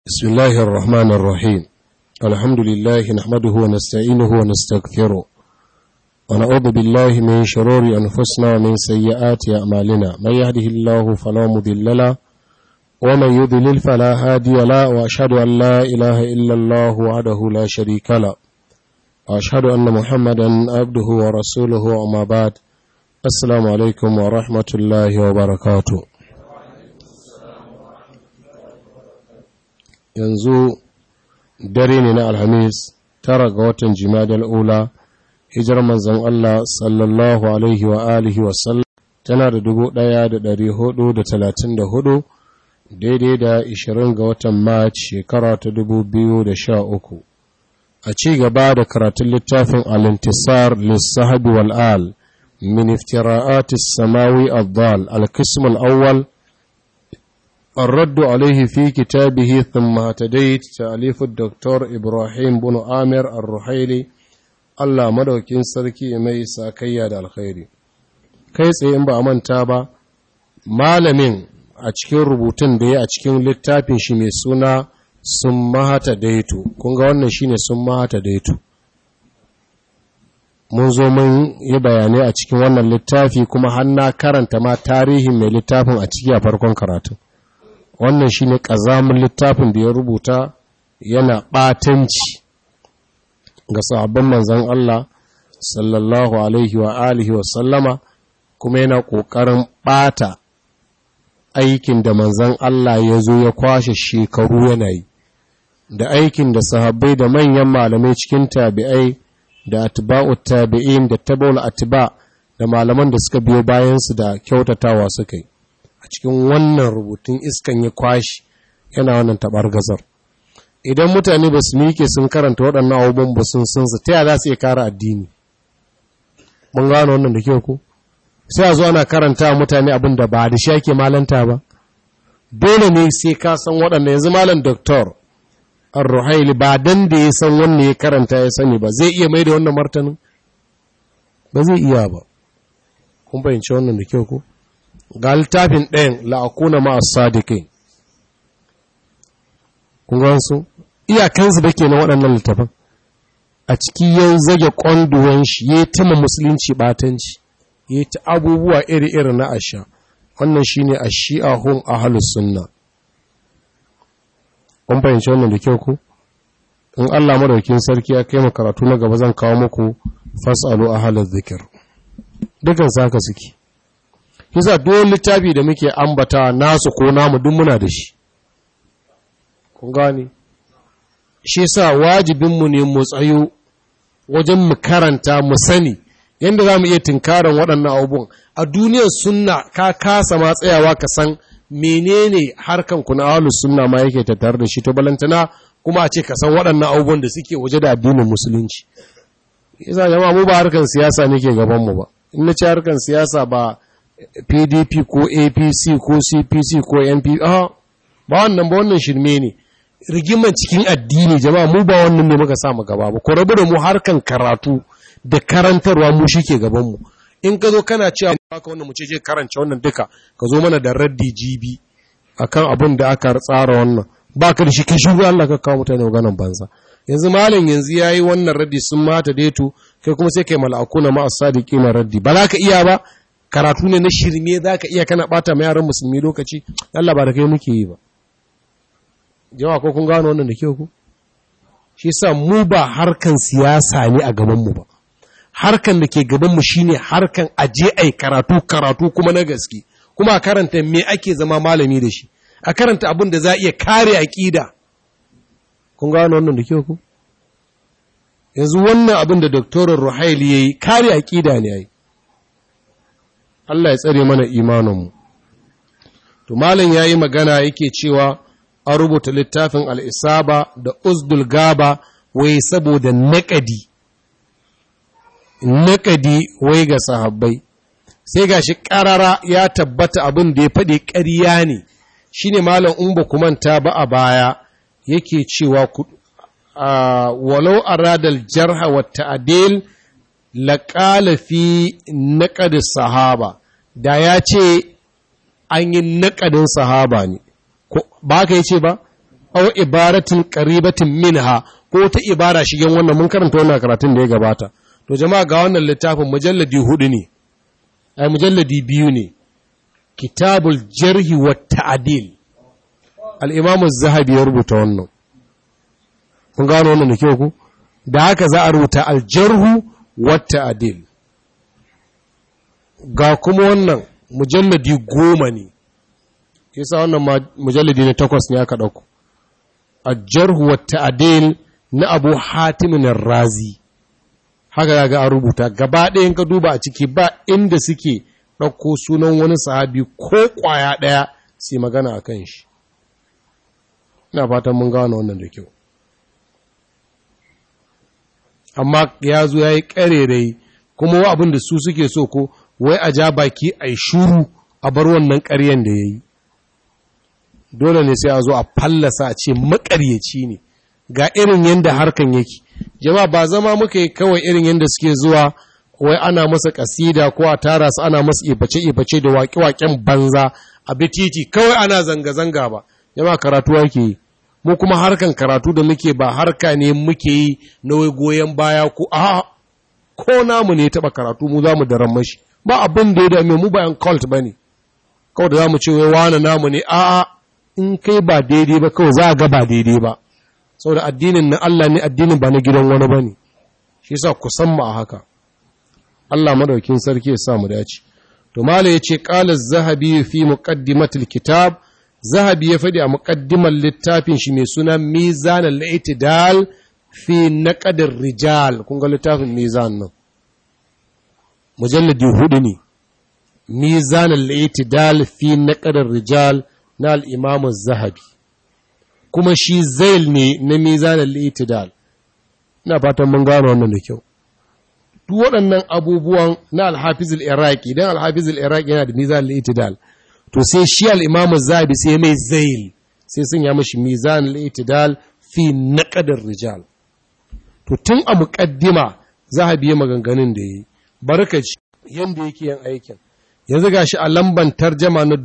بسم الله الرحمن الرحيم الحمد لله نحمده ونستعينه ونستغفره ونعوذ بالله من شرور أنفسنا ومن سيئات أعمالنا من يهده الله فلا مضل له ومن يضلل فلا هادي له وأشهد أن لا إله إلا الله وحده لا شريك له وأشهد أن محمدا عبده ورسوله وما بعد السلام عليكم ورحمة الله وبركاته yanzu dare ne na alhamis tara ga watan jimadal ula hijar manzon Allah sallallahu alaihi wa alihi wasallam tana da dubu ɗaya da ɗari hudu da talatin da hudu daidai da ishirin ga watan mac shekara ta dubu biyu da sha uku a ci gaba da karatun littafin alintisar lissahabi wal'al min iftira'atis samawi abdal al-qism al-awwal الرد عليه في كتابه ثم اهتديت تأليف الدكتور إبراهيم بن آمر الرحيلي Allah madaukin sarki mai sakayya da alkhairi kai tsaye in ba a manta ba malamin a cikin rubutun da ya a cikin littafin shi mai suna sun mahata daitu kun ga wannan shine sun mahata daitu mun zo mun yi bayanai a cikin wannan littafi kuma har na karanta ma tarihin mai littafin a ciki a farkon karatu wannan shi ne ƙazamin littafin da ya rubuta yana ɓatanci ga sahabban manzan Allah sallallahu alaihi wa alihi wa sallama kuma yana ƙoƙarin ɓata aikin da manzan Allah ya zo ya kwashe shekaru yana yi da aikin da sahabbai da manyan malamai cikin tabi'ai da atba'u tabi'in da tabawul atba da malaman da suka biyo bayansu da kyautatawa suka yi a cikin wannan rubutun iskan ya kwashi yana wannan tabar gazar idan mutane ba su miƙe sun karanta waɗannan abubuwan ba sun sun su ta yaya za su iya kara addini mun gano wannan da kyau ko sai a zo ana karanta mutane abin da ba da shi ake malanta ba dole ne sai ka san waɗanda yanzu malam doktor ar-ruhaili ba dan da ya san wannan ya karanta ya sani ba zai iya mai da wannan martanin ba zai iya ba kun fahimci wannan da kyau ko ga littafin ɗayan la'akuna ma'as sadiqin kun ga su iyakansu da ke na waɗannan littafin a ciki yau zage ƙwanduwan shi ya tama musulunci ɓatanci ya ta abubuwa iri-iri na asha wannan shi ne a shi'a hun a halus sunna kun fahimci wannan da kyau ku in allah madaukin sarki ya kai karatu na gaba zan kawo muku fasalu a halar zikir dukan saka suke Kisa duk littafi da muke ambata nasu ko namu duk muna da shi. Kun gani? Shi sa wajibinmu ne mu tsayo wajen mu karanta mu sani yadda za mu iya tunkaran waɗannan abubuwan. A duniyar sunna ka kasa ma tsayawa ka san menene harkan ku na ahlus sunna ma yake tattare da shi to balantana kuma a ce ka san waɗannan abubuwan da suke waje da addinin musulunci. Yasa jama'a mu ba harkan siyasa ne ke gaban mu ba. In na ce harkan siyasa ba pdp ko apc ko cpc ko np ah ba wannan ba wannan shirme ne rigiman cikin addini jama'a mu ba wannan ne muka samu gaba ba ko rabu da mu harkan karatu da karantarwa mu shike gaban mu in ka zo kana cewa baka wannan mu ce je karanta wannan duka ka zo mana da raddi jibi akan abin da aka tsara wannan baka da shi kai shugo Allah ka kawo mutane maganan banza yanzu malam yanzu yayi wannan raddi sun mata deto kai kuma sai kai mala'akuna ma as-sadiqina raddi ba za ka iya ba karatu ne na shirme za ka iya kana bata ma yaran musulmi lokaci Allah ba da kai muke yi ba jawa ko kun gano wannan da kyau ku shi sa mu ba harkan siyasa ne a gabanmu ba harkan da ke gabanmu shine harkan aje ai karatu karatu kuma na gaske kuma a karanta me ake zama malami da shi a karanta abin da za iya kare aqida kun gano wannan da kyau ku yanzu wannan abin da doktorin Ruhaili yayi kare aqida ne yayi Allah ya tsare mana imaninmu. To, Malam ya yi magana yake cewa an rubuta littafin al'isaba da uzdul gaba wai saboda naƙadi, naƙadi wai ga sahabbai, sai ga shi ƙarara ya tabbata abin da ya faɗi ƙarya ne, shi ne Malam in ba manta ba a baya yake cewa walau aradal jarha wa ta'adil laƙala fi naƙadin sahaba da ya ce an yi naƙadin sahaba ne ba ka yi ce ba aw ibaratin qaribatin minha ko ta ibara shigen wannan mun karanta wannan karatun da ya gabata to jama'a ga wannan littafin mujalladi hudu ne ai mujalladi biyu ne kitabul jarhi wa ta'dil al-imam az-zahabi ya rubuta wannan kun gano wannan da kyau ku da haka za a rubuta al-jarhu wa ta'dil ga kuma wannan mujalladi goma ne yasa wannan mujalladi ne takwas ne aka dauko al-jarhu wa ta'dil na Abu Hatim razi haka ga an rubuta gaba ɗayan ka duba a ciki ba inda suke ɗauko sunan wani sahabi ko ƙwaya ɗaya sai magana a kan shi ina fatan mun gano wannan da kyau amma ya zo ya yi ƙarerai kuma wa abin da su suke so ko wai a ja baki a yi shuru a bar wannan ƙaryen da ya yi dole ne sai a zo a fallasa a ce maƙaryaci ne ga irin yadda harkan yake jama'a ba zama muka yi kawai irin yadda suke zuwa wai ana masa kasida ko a tara su ana masa ibace-ibace da waƙe-waƙen banza a titi kawai ana zanga-zanga ba jama'a karatu yake yi mu kuma harkan karatu da muke ba harka ne muke yi na wai goyon baya ko a ko namu ne taɓa karatu mu za mu daren mashi ba abin da ya dame mu bayan cult ba ne kawai da za mu ce wai wane namu ne a'a in kai ba daidai ba kawai za a ga ba daidai ba saboda addinin na Allah ne addinin ba na gidan wani ba ne shi sa ku san ma a haka Allah madaukin sarki ya sa mu dace to mala yace qala az-zahabi fi muqaddimatil kitab zahabi ya fadi a muqaddimar littafin shi mai suna mizan al-i'tidal fi naqd rijal kun ga littafin mizan nan mujalladi hudu ne mizan al-i'tidal fi naqd rijal na al-imam az-zahabi kuma shi zail ne na mizanin litidal ina fatan mun gano wannan da kyau duk waɗannan abubuwan na alhafizul iraki don alhafizul iraki yana da mizanin litidal to sai shi al'imamu zabi sai mai zail sai sun ya mashi mizanin litidal fi naƙadar rijal to tun a muƙaddima zahabi ya maganganun da ya yi barkaci yadda yake yin aikin yanzu ga shi a lamban tarjama na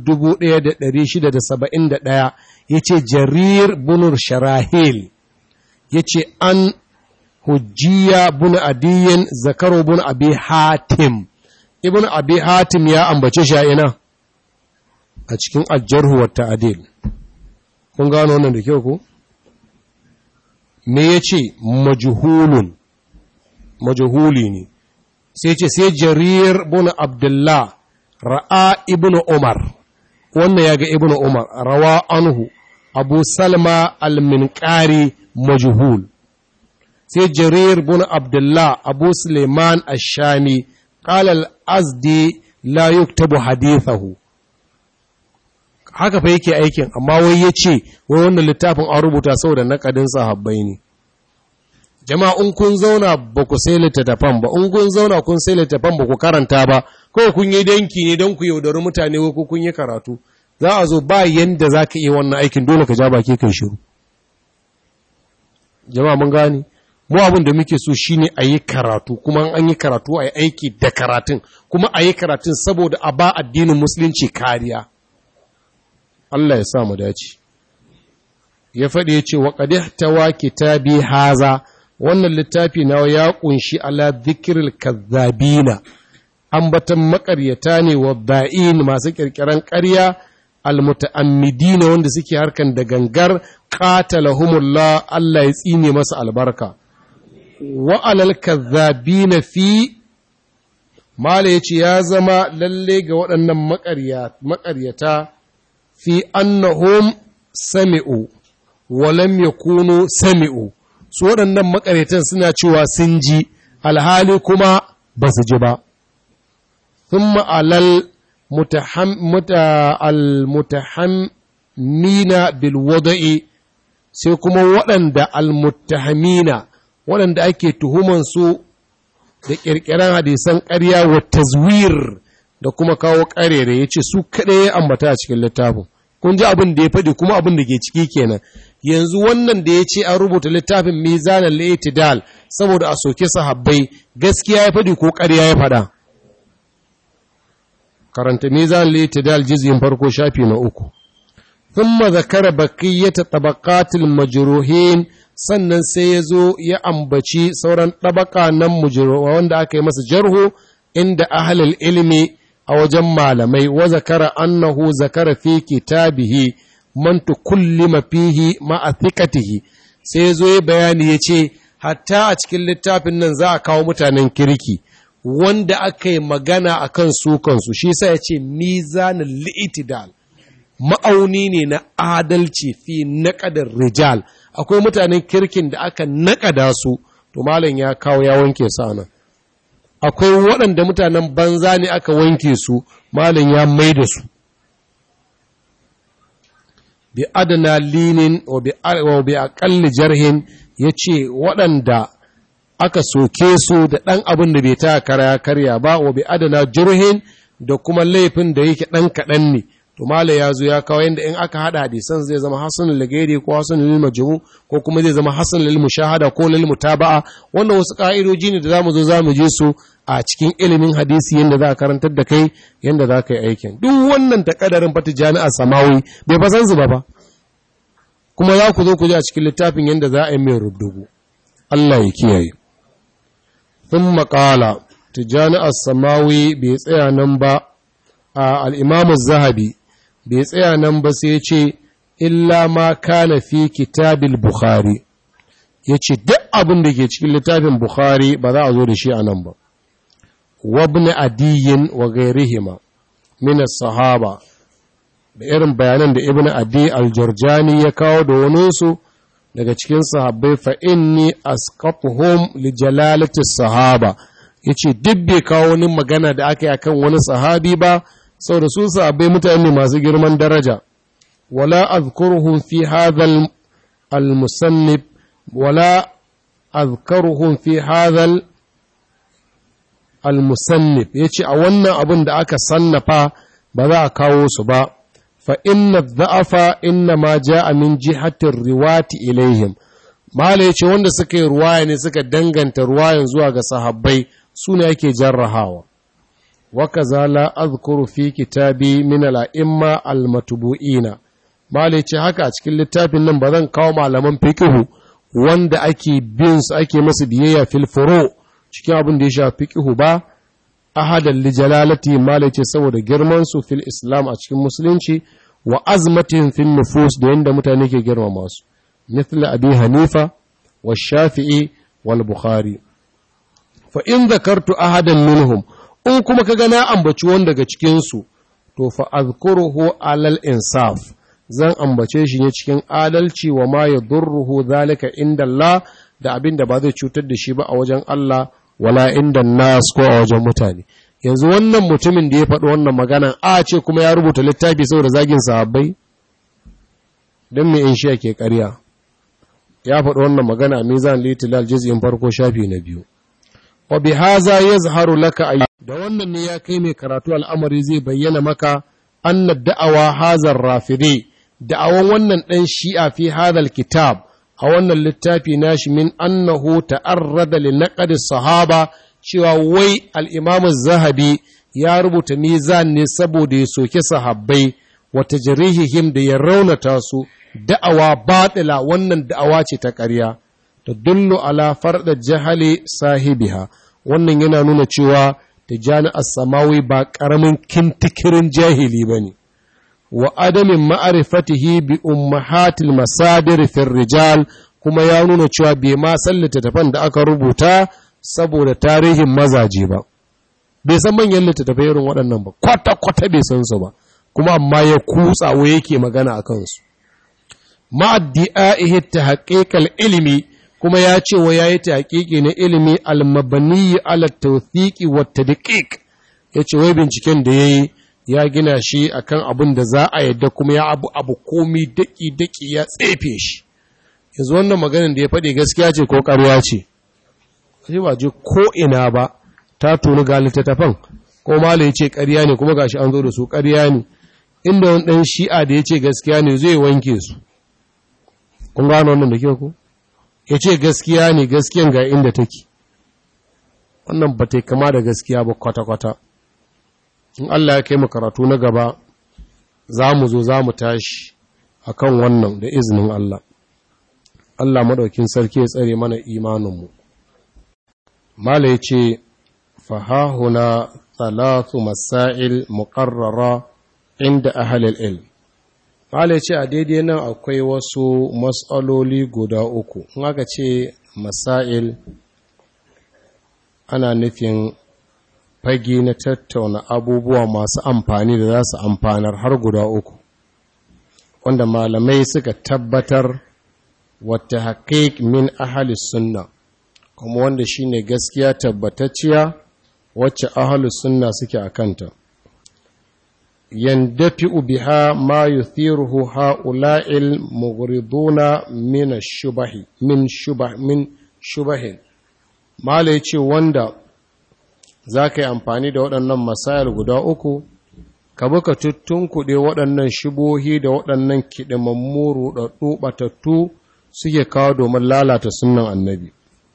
1671 ya ce jarir bunur sharahil ya ce an hujjiya bin adiyin zakaro bin abi hatim ibn abi hatim ya ambace shi a ina a cikin aljarhu wa ta'adil kun gano wannan da kyau ko me ya ce majhulun majhuli ne sai ce sai jarir bin abdullah ra'a ibn umar wannan ya ga ibn umar rawa anhu abu salma al-minqari majhul sai jarir bin abdullah abu suleiman ash-shami qala al-azdi la yuktabu hadithahu haka fa yake aikin amma wai yace wai wannan littafin an rubuta saboda nakadin sahabbai ne jama'a in kun zauna ba ku sai littattafan ba in kun zauna kun sai littattafan ba ku karanta ba kawai kun yi danki ne don ku yaudari mutane ko kun yi karatu za a zo ba yanda za ka iya wannan aikin dole ka ja baki kan shiru jama'a mun gane mu abin da muke so shine a yi karatu kuma an yi karatu a yi aiki da karatun kuma a yi karatun saboda a ba addinin musulunci kariya Allah ya sa mu dace ya faɗi ya ce wa tawa kitabi haza wannan littafi na ya ƙunshi ala zikiril kazzabina ambatan makaryata ne wa ba'in masu ƙirƙiran ƙarya almuta'ammidina wanda suke harkan da gangar qatalahumullah Allah ya tsine masa albarka wa alal kazzabina fi mala yace ya zama lalle ga waɗannan maƙaryata fi annahum sami'u wa lam yakunu sami'u su waɗannan makaretan suna cewa sun ji alhali kuma ba su ji ba thumma alal almutahammina bil wada'i sai kuma waɗanda almutahamina waɗanda ake tuhuman su da ƙirƙiran hadisan ƙarya wa tazwir da kuma kawo ƙarere ya ce su kaɗai ya ambata a cikin littafin kun ji abin da ya faɗi kuma abin da ke ciki kenan yanzu wannan da ya ce an rubuta littafin mizanan laitidal saboda a soke sahabbai gaskiya ya faɗi ko ƙarya ya faɗa karanta mizanan laitidal jizgin farko shafi na uku thumma zakara baqiyata tabaqatil majruhin sannan sai ya zo ya ambaci sauran tabaka nan mujruwa wanda aka yi masa jarhu inda ahlul ilmi a wajen malamai wa zakara annahu zakara fi kitabihi man tukullima fihi ma'a thiqatihi sai ya zo ya bayani ya ce hatta a cikin littafin nan za a kawo mutanen kirki wanda aka yi magana a kan su kansu shi sa ya ce mizanin li'itidal ma'auni ne na adalci fi naƙadar rijal akwai mutanen kirkin da aka naƙada su to malam ya kawo ya wanke su nan akwai waɗanda mutanen banza ne aka wanke su malam ya mai da su bi adana linin wa bi aƙalli jarhin ya ce waɗanda aka soke su da ɗan abin da bai ta kara karya ba wa bi adana jirhin da kuma laifin da yake ɗan kaɗan ne to mala ya zo ya kawo yadda in aka haɗa hadisan zai zama hasan lagairi ko hasan lil majmu ko kuma zai zama hasan lil mushahada ko lil mutaba'a wannan wasu ka'idoji ne da zamu zo zamu je su a cikin ilimin hadisi yadda za a karantar da kai yadda za ka yi aikin duk wannan takadarin fata jami'a samawi bai fasan su ba ba kuma za ku zo ku ji a cikin littafin yadda za a yi mai rubdugu Allah ya kiyaye sun maƙala tijjani samawi bai tsaya nan ba a al'imamu zahabi bai tsaya nan ba sai ce illa ma kana fi kitabil bukhari ya ce duk abin da ke cikin littafin bukhari ba za a zo da shi a nan ba wabni adiyin wa gairihima min sahaba da irin bayanan da ibn adi al-jurjani ya kawo da waninsu daga cikin sahabbai fa inni asqatuhum li jalalati sahaba yace duk bai kawo wani magana da aka yi akan wani sahabi ba saboda su sahabbai mutane masu girman daraja wala azkuruhum fi hadha al-musannif wala azkuruhum fi hadha al-musannif yace a wannan abin da aka sannafa ba za a kawo su ba فإن الضعف إنما جاء من جهة الرواة إليهم Mala ya ce wanda suka yi ruwaya ne suka danganta ruwayan zuwa ga sahabbai su ne ake jarrahawa. Waka zala azkuru fi kitabi min al'imma al-matubu'ina. Mala ya ce haka a cikin littafin nan ba zan kawo malaman fikihu wanda ake bin su ake masu biyayya fil furo cikin abin da ya sha fikihu ba, ahadan li jalalati mala ce saboda girman su fil islam a cikin musulunci wa azmatin fil nufus da yanda mutane ke girmama su مثل أبي حنيفة والشافعي والبخاري فإن ذكرت أحدا منهم in kuma ka gana ambaci wani daga cikinsu to fa azkuruhu alal insaf zan ambace shi ne cikin adalci wa ma yadurruhu zalika inda Allah da abin da ba zai cutar da shi ba a wajen Allah wala inda nas ko a wajen mutane yanzu wannan mutumin da ya faɗi wannan magana a ce kuma ya rubuta littafi saboda zagin sahabbai don me in shi ake ƙarya ya faɗi wannan magana a mizan litilal jiz'in farko shafi na biyu wa bi haza yazharu laka ay da wannan ne ya kai mai karatu al'amari zai bayyana maka anna da'awa hazar rafidi da'awan wannan dan shi'a fi hadal kitab a wannan littafi nashi min annahu ta'arrada li naqd sahaba cewa wai al-imam zahabi ya rubuta mizan ne saboda ya soke sahabbai wa tajrihihim da ya raunata su da'awa batila wannan da'awa ce ta ƙarya ta dullu ala farda jahali sahibiha wannan yana nuna cewa tijani as-samawi ba ƙaramin kintikirin jahili bane wa adamin ma'arifatihi bi ummahatil masadir fil rijal kuma ya nuna cewa bai ma san littattafan da aka rubuta saboda tarihin mazaje ba bai san manyan littattafai irin waɗannan ba kwata-kwata bai san su ba kuma amma ya kutsa wa yake magana a kansu ma'addi'a'ihi ta haƙiƙal ilimi kuma ya ce wa ya yi ta haƙiƙi na ilimi almabaniyi ala tawthiki wa tadqiq ya ce wai binciken da ya yi ya gina shi akan abin da za a yadda kuma ya abu abu komi daki daki ya tsefe shi yanzu wannan maganin da ya faɗi gaskiya ce ko ƙarya ce sai ba je ko ina ba ta tuni ga littattafan ko mala ya ce ƙarya ne kuma gashi an zo da su ƙarya ne inda wani ɗan shi'a da ya ce gaskiya ne zai wanke su kun gano wannan da ke ku ya ce gaskiya ne gaskiyan ga inda take wannan ba ta kama da gaskiya ba kwata-kwata in Allah ya kai mu karatu na gaba za mu zo za mu tashi akan wannan da izinin Allah Allah madaukin sarki ya tsare mana imaninmu mala yace fahahuna thalathu masail muqarrara inda ahlul ilm mala yace a daidai nan akwai wasu mas'aloli guda uku in aka ce masail ana nufin fage na tattauna abubuwa masu amfani da za su amfanar har guda uku wanda malamai suka tabbatar wata haƙiƙ min ahalis sunna kuma wanda shine gaskiya tabbatacciya wacce ahalus sunna suke a kanta yandafi'u biha ma yuthiruhu ha'ula'il mughriduna min shubahi min shubah min shubahin mala yace wanda zaka yi amfani da waɗannan masayar guda uku ka buka tuttunkuɗe waɗannan shibohi da waɗannan kiɗimammu ruɗaɗɗu ɓatattu suke kawo domin lalata sunan annabi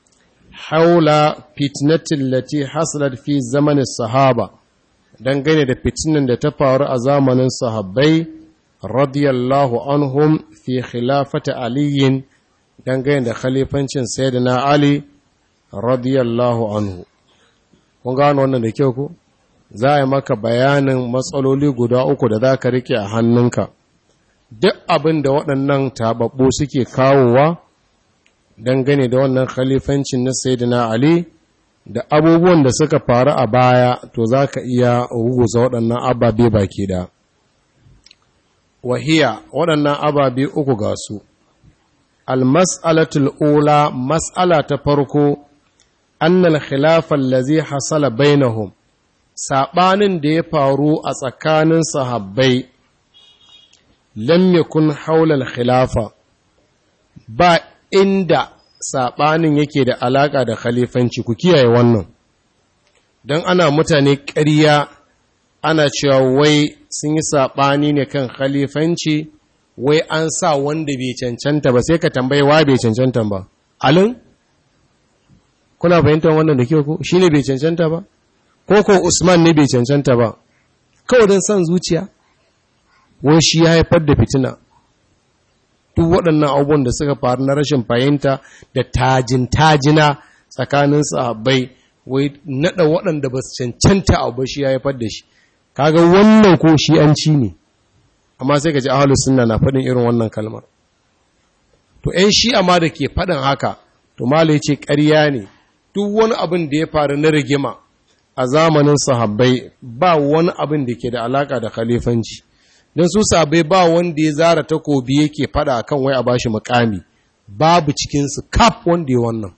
haula fitnatin lati hasalat fi zamanin sahaba dangane da fitinan da ta faru a zamanin sahabbai radiyallahu anhum fi khilafata aliyin dangane da khalifancin sayyidina ali radiyallahu anhu kun gano wannan da kyau ku za a yi maka bayanin matsaloli guda uku da za ka rike a hannunka duk abin da waɗannan taɓaɓɓu suke kawowa dangane da wannan khalifancin na sayyidina ali da abubuwan da suka faru a baya to za ka iya ruguza waɗannan ababe baki da wahiya waɗannan ababe uku ga su almas'alatul ula mas'ala ta farko annal khilafan lazi hasala bainahum saɓanin da ya faru a tsakanin sahabbai lam yakun haulal khilafa ba inda saɓanin yake da alaƙa da khalifanci ku kiyaye wannan don ana mutane ƙarya ana cewa wai sun yi saɓani ne kan khalifanci wai an sa wanda bai cancanta ba sai ka tambayi wa bai cancanta ba alin kuna fahimtar wannan da kyau ko shi ne bai cancanta ba ko ko usman ne bai cancanta ba kawai don son zuciya wai shi ya haifar da fitina duk waɗannan abubuwan da suka faru na rashin fahimta da tajin tajina tsakanin sahabbai wai naɗa waɗanda ba su cancanta abu ba shi ya haifar da shi kaga wannan ko shi an ci ne amma sai ka ji ahalus sunna na faɗin irin wannan kalmar to ‘yan shi amma da ke faɗin haka to malai ce ƙarya ne duk wani abin da ya faru na rigima a zamanin sahabbai ba wani abin da ke da alaka da khalifanci don su sahabbai ba wanda ya zara takobi yake fada kan wai a bashi mukami babu cikinsu kaf wanda ya wannan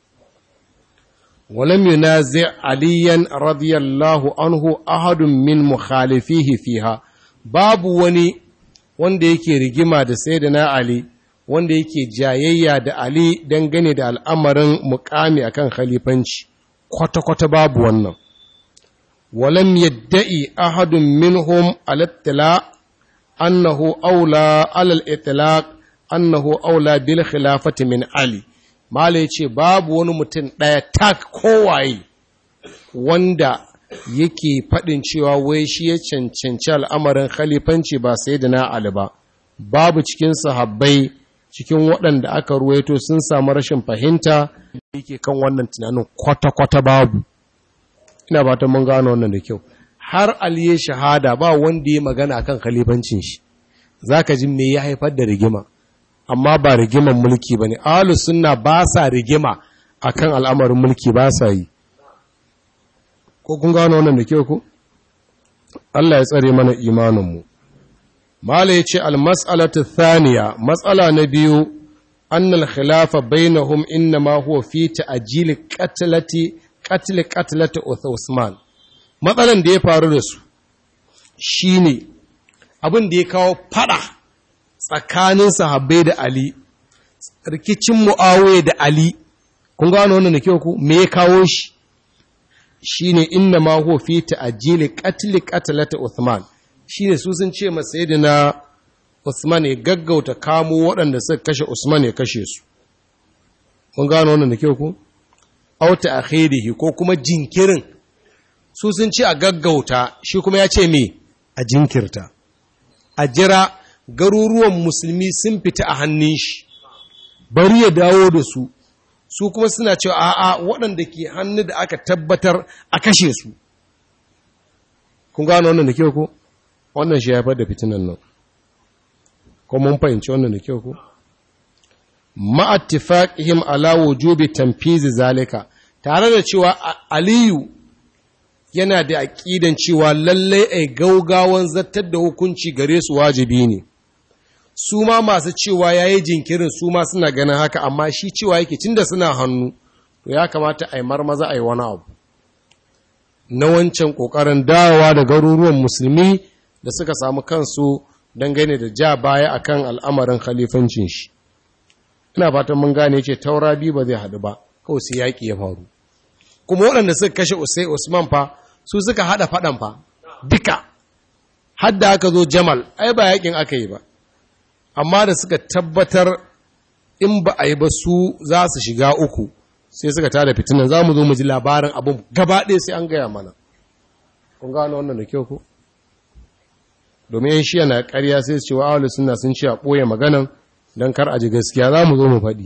walam yunazi aliyan radiyallahu anhu ahadun min mukhalifihi fiha babu wani wanda yake rigima da sayyidina ali wanda yake jayayya da ali dangane da al'amarin mukami akan khalifanci kwata-kwata babu wannan walam yadda'i ahadun minhum al-ittila annahu aula alal itlaq annahu aula bil khilafati min ali mala yace babu wani mutum daya tak kowaye wanda yake fadin cewa wai shi ya cancanci al'amarin khalifanci ba sayyidina ali ba babu cikin sahabbai cikin waɗanda aka ruwaito sun samu rashin fahimta yake kan wannan tunanin kwata-kwata babu ina ba ta mun gano wannan da kyau har aliye shahada ba wanda ya magana kan khalifancin shi zaka ji me ya haifar da rigima amma ba rigiman mulki bane ahlus sunna ba sa rigima akan al'amarin mulki ba sa yi ko kun gano wannan da kyau ko Allah ya tsare mana imanin mu mala yace al mas'alatu thaniya mas'ala na biyu annal khilafa bainahum inma huwa fi ta'jil qatlati qatl qatlati Uthman matsalan da ya faru da su shine abin da ya kawo fada tsakanin sahabbai da Ali rikicin Muawiya da Ali kun gano wannan da kyau ku me ya kawo shi shine inna ma huwa fi ta'jil qatl qatlati Uthman shine su sun ce masa sayyidina Uthman ya gaggauta kamo waɗanda suka kashe Usman ya kashe su kun gano wannan da kyau ku auta akhirihi ko kuma jinkirin su sun ce a gaggauta shi kuma ya ce me a jinkirta a jira garuruwan musulmi sun fita a hannun shi bari ya dawo da su su kuma suna cewa a'a waɗanda ke hannu da aka tabbatar a kashe su kun gano wannan da kyau ko wannan shi ya haifar da fitinan nan ko mun fahimci wannan da kyau ko ma'attifaqihim ala wujubi tanfizi zalika tare da cewa aliyu yana da aƙidan cewa lallai ai gaugawan zartar da hukunci gare su wajibi ne su ma masu cewa ya yi jinkirin su ma suna ganin haka amma shi cewa yake cin da suna hannu to ya kamata a yi marmaza a yi wani abu na wancan ƙoƙarin dawowa da garuruwan musulmi da suka samu kansu dangane da ja baya akan al'amarin khalifancin shi ina fatan mun gane ce taura biyu ba zai haɗu ba kawai sai yaƙi ya faru kuma waɗanda suka kashe usai usman fa su suka haɗa faɗan fa duka hadda aka zo jamal ai ba yaƙin aka yi ba amma da suka tabbatar in ba a yi ba su za su shiga uku sai suka tada fitinan za mu zo mu ji labarin abin gaba ɗaya sai an gaya mana kun gano wannan da kyau ko domin yan shiya na ƙarya sai su ce wa ahalu suna sun ce a ɓoye maganan don kar a ji gaskiya za mu zo mu faɗi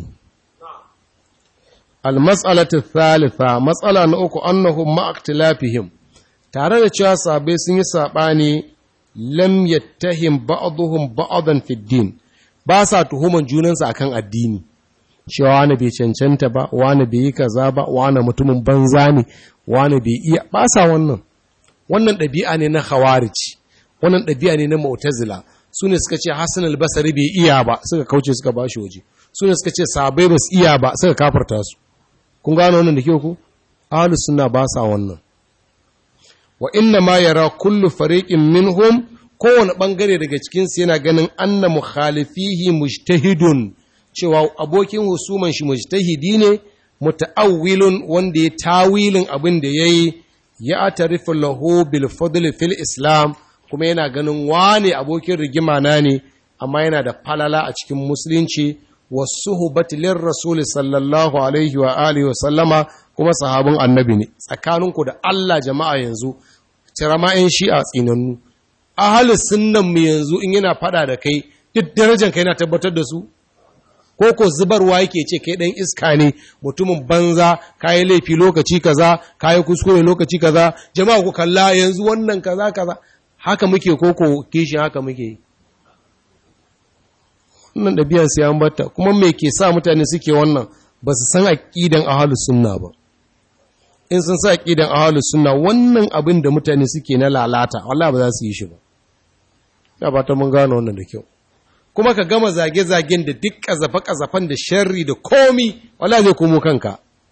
almas'alatu thalitha matsala na uku annahum ma'aktilafihim tare da cewa sabai sun yi saɓani lam yattahim ba'dhum ba'dan fi din ba sa tuhuman junansu akan addini cewa wani bai cancanta ba wani bai yi kaza ba wani mutumin banza ne wani bai iya ba sa wannan wannan ɗabi'a ne na khawarij wannan ɗabi'a ne na mu'tazila su ne suka ce Hassan al-Basri bai iya ba suka kauce suka ba shi waje su ne suka ce sahabbai ba su iya ba suka kafarta su kun gano wannan da kyau ku ahlus sunna ba sa wannan wa inna ma yara kullu fariqin minhum kowane bangare daga cikin su yana ganin anna mukhalifihi mujtahidun cewa abokin husuman shi mujtahidi ne muta'awwilun wanda ya tawilin abin da yayi ya atarifu lahu bil fadl fil islam kuma yana ganin wane abokin rigima na ne amma yana da falala a cikin musulunci wasuhbati lir rasul sallallahu alaihi wa alihi wa sallama kuma sahabin annabi ne tsakaninku da Allah jama'a yanzu tirama'in shi'a tsinannu ahli sunnan mu yanzu in yana fada da kai duk darajar kai na tabbatar da su ko ko zubarwa yake ce kai dan iska ne mutumin banza kayi laifi lokaci kaza kayi kuskure lokaci kaza jama'a ku kalla yanzu wannan kaza kaza haka muke koko kishin haka muke wannan ɗabi'ar sai an batta kuma me ke sa mutane suke wannan ba su san aqidan ahlus sunna ba in sun sa aqidan ahlus sunna wannan abin da mutane suke na lalata wallahi ba za su yi shi ba da ba ta mun gano wannan da kyau kuma ka gama zage-zagen da duk kazafe-kazafen da sharri da komi wallahi zai komo kanka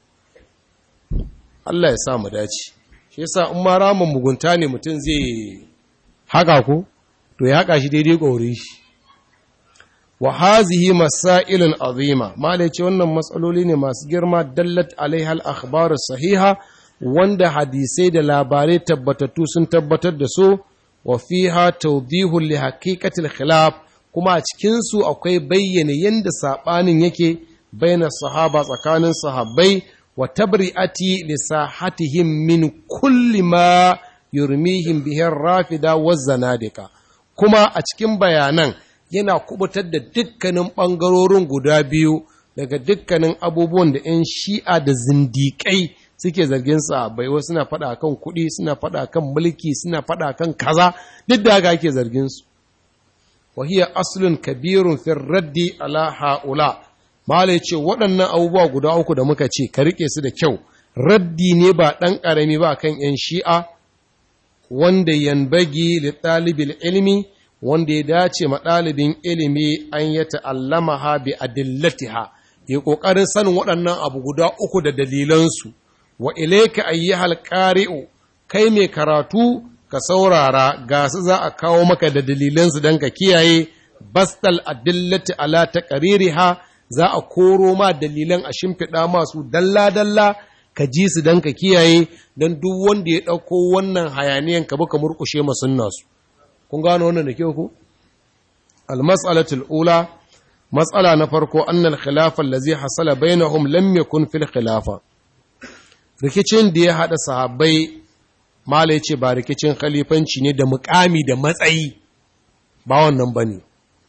Allah ya sa mu dace shi yasa in ma ramin mugunta ne mutum zai haka ko to ya haka shi daidai ƙauri shi wa hazihi masailun azima malai ce wannan matsaloli ne masu girma dallat alaiha al-akhbar sahiha wanda hadisai da labarai tabbatattu sun tabbatar da su wa fiha tawdihu li haqiqatil khilaf kuma a cikin su akwai bayyana yanda sabanin yake baina sahaba tsakanin sahabbai wa tabri'ati li sahatihim min kulli ma yurmihim bihin rafida wa zanadika kuma a cikin bayanan yana kubutar da dukkanin ɓangarorin guda biyu daga dukkanin abubuwan da 'yan shi'a da zindiƙai suke zargin sa bai wasu suna faɗa kan kuɗi suna faɗa kan mulki suna faɗa kan kaza duk da haka ake zargin su wahiya aslun kabirun fil raddi ala haula malai ce waɗannan abubuwa guda uku da muka ce ka rike su da kyau raddi ne ba ɗan ƙarami ba kan 'yan shi'a wanda yanbagi li ɗalibin ilmi wanda ya dace ma ɗalibin ilimi an ya ta'allama ha bi adillatiha ya ƙoƙarin sanin waɗannan abu guda uku da dalilansu wa ilaika ayyuhal qari'u kai mai karatu ka saurara ga su za a kawo maka da dalilansu don ka kiyaye bastal adillati ala taqririha za a koro ma dalilan a shimfiɗa masu dalla-dalla ka ji su don ka kiyaye don duk wanda ya ɗauko wannan hayaniyan ka buka murƙushe masun nasu kun gano wannan da kyau ku almas'alatul ula matsala na farko annal khilafa allazi hasala bainahum lam yakun fil khilafa rikicin da ya hada sahabbai mala yace ba rikicin khalifanci ne da mukami da matsayi ba wannan bane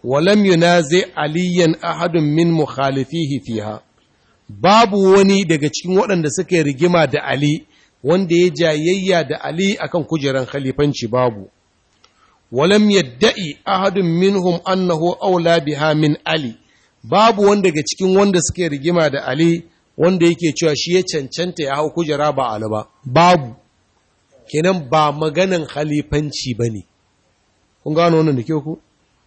walam yunazi aliyan ahadun min mukhalifihi fiha babu wani daga cikin waɗanda suka yi rigima da Ali wanda ya jayayya da Ali akan kujeran khalifanci babu walam yadda'i ahadun minhum annahu aula biha min Ali babu wanda daga cikin wanda suke rigima da Ali wanda yake cewa shi ya cancanta ya hau kujera ba Ali ba babu kenan ba maganan khalifanci bane kun gano wannan da ke ku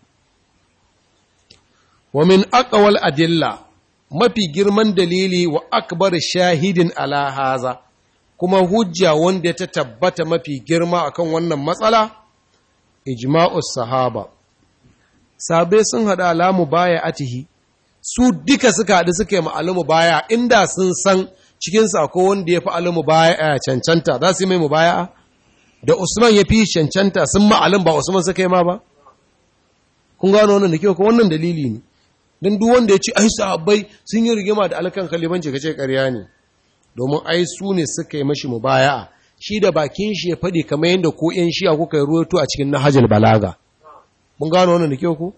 wa min aqwal adilla mafi girman dalili wa akbar shahidin ala haza kuma hujja wanda ta tabbata mafi girma akan wannan matsala ijma'us sahaba sabe sun hada alamu baya atihi su duka suka haɗu suka yi ma'alamu baya inda sun san cikin sako wanda ya fi alamu baya cancanta za su yi mai mubaya da usman ya fi cancanta sun ma'alin ba usman suka yi ma ba kun gano wannan da kyau ko wannan dalili ne don duk wanda ya ce ai sahabbai sun yi rigima da alkan kalibanci kace ƙarya ne domin ai su ne suka yi mashi mubaya'a shi da bakin shi ya faɗi kamar yadda ko ƴan shi'a kuka yi ruwaito a cikin nahajul balaga mun gano wannan da kyau ko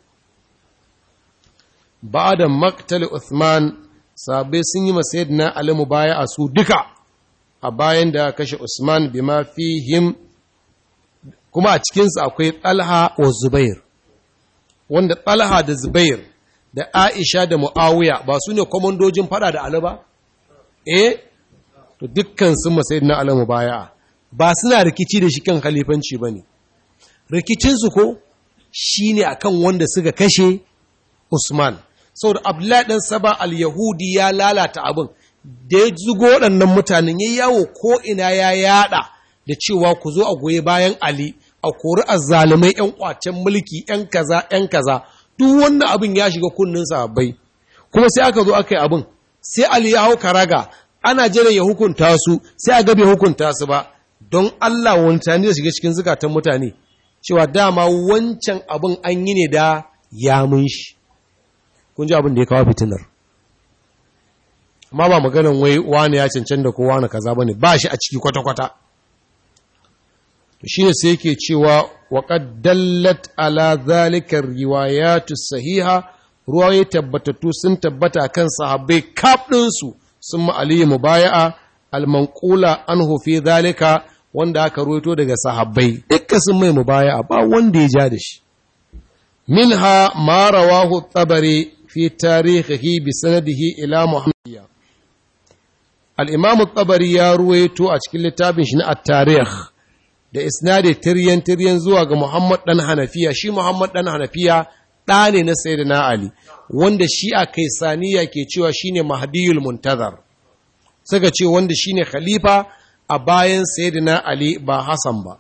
ba'da maqtal Uthman sahabbai sun yi masa na Ali mubaya'a su duka a bayan da kashe Usman bima fihim kuma a cikinsu akwai Talha wa Zubair wanda Talha da Zubair da Aisha da Mu'awiya ba su ne kwamandojin fada da Ali ba? Eh, to dukkan sun masai na Ali baya ba suna rikici da shi kan khalifanci ba ne. Rikicinsu ko shi ne a kan wanda suka kashe Usman. Saboda Abdullahi ɗan Saba al-Yahudi ya lalata abin, da ya zugo waɗannan mutanen ya yawo ko ina ya yada da cewa ku zo a goye bayan Ali, a kori azzalumai 'yan kwacen mulki 'yan kaza 'yan kaza duk wannan abin ya shiga kunnin sahabbai kuma sai aka zo aka yi abin sai Ali ya hau karaga ana jiran ya hukunta su sai a bai hukunta su ba don Allah wantani da shiga cikin zukatan mutane cewa dama wancan abin an yi ne da yamun shi kun ji abin da ya kawo fitinar amma ba maganan wai wani ya cancan da ko wani kaza bane ba shi a ciki kwata-kwata to shine sai yake cewa وقد دلت على ذلك الروايات الصحيحة رواية تبتتو سن تبتا كان صحابي كاب ننسو ثم علي مبايعة المنقولة عنه في ذلك wanda aka ruwaito daga sahabbai dukkan sun mai mubaya'a ba wanda ya ja da shi minha ma rawahu tabari fi tarihihi bi sanadihi ila muhammadiyya al-imam tabari ya ruwaito a cikin littafin shi na at-tarikh da isnadi tiryan tiryan zuwa ga Muhammad dan Hanafiya shi Muhammad dan Hanafiya ɗa ne na Sayyidina Ali wanda shi a Kaisaniya ke cewa shine Mahdiyul Muntazar suka ce wanda shine khalifa a bayan Sayyidina Ali ba Hassan ba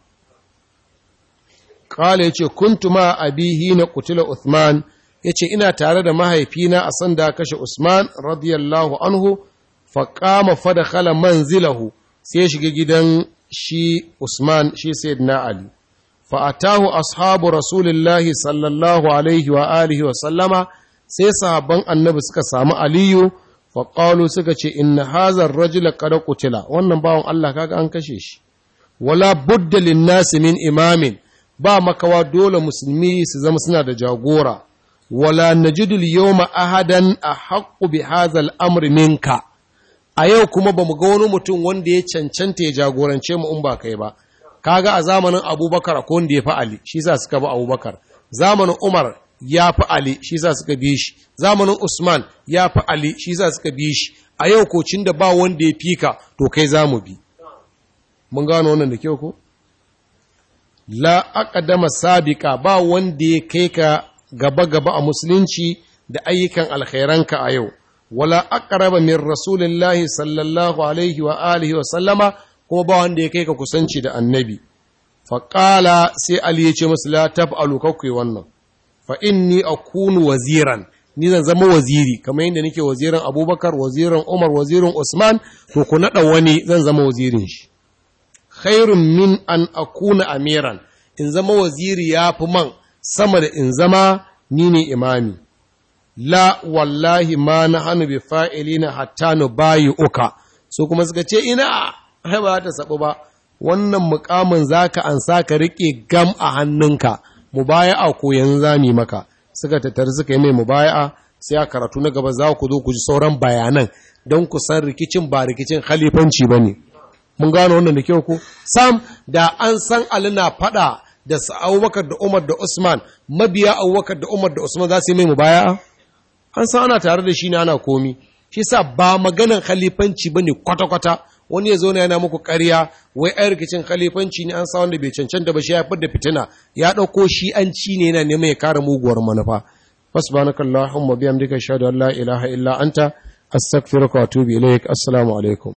Kala yace kuntu ma abihi na qutila Uthman yace ina tare da mahaifina a sanda kashe Usman radiyallahu anhu fa qama fa dakhala manzilahu sai ya shiga gidan shi Usman shi Sayyidina Ali fa'atahu ashabu Rasulullahi sallallahu alaihi wa alihi wa sallama sai sahabban annabi suka samu Aliyu faƙalu suka ce inna hazar rajula qad qutila wannan bawan Allah kaga an kashe shi wala budda linnasi min imamin ba makawa dole musulmi su zama suna da jagora wala najidu al-yawma ahadan ahaqqu bi hadha al-amri minka a yau kuma ba mu ga wani mutum wanda ya cancanta ya jagorance mu in ba kai ba kaga a zamanin abubakar ko wanda ya fi ali shi sa suka bi abubakar zamanin umar ya fi ali shi sa suka bi shi zamanin usman ya fi ali shi sa suka bi shi a yau kocin da ba wanda ya fika to kai za mu bi mun gano wannan da kyau ko la aqdama sabiqa ba wanda ya kai ka gaba gaba a musulunci da ayyukan alkhairanka a yau wala aqraba min rasulillahi sallallahu alaihi wa alihi wa sallama kuma ba wanda ya kai ka kusanci da annabi fa qala sai ali ya ce musu la taf'alu kakwai wannan fa inni akunu waziran ni zan zama waziri kamar yadda nake wazirin abubakar wazirin umar wazirin usman to ku naɗa wani zan zama wazirin shi khairun min an akuna amiran in zama waziri ya fi man sama da in zama ni ne imami la wallahi ma na hannu bi fa'ilina hatta nu bayi uka so kuma suka ce ina hai ba ta sabu ba wannan mukamin zaka an sa ka rike gam a hannunka mu baya a koyan zami maka suka tattari suka yi mai mubaya'a sai a karatu na gaba za ku zo ku ji sauran bayanan don ku san rikicin ba rikicin khalifanci ba ne mun gano wannan da kyau ku sam da an san ali na faɗa da abubakar da umar da usman mabiya abubakar da umar da usman za su yi mai mubaya'a an san ana tare da shi ne ana komi shi sa ba maganan khalifanci ba ne kwata-kwata wani ya zo na yana muku ƙarya wai ai rikicin khalifanci ne an sa wanda bai cancanta ba shi ya da fitina ya ɗauko shi an ci ne yana neman ya kare muguwar manufa fasbanaka allahumma bihamdika ashhadu an la ilaha illa anta astaghfiruka wa atubu ilaik assalamu alaikum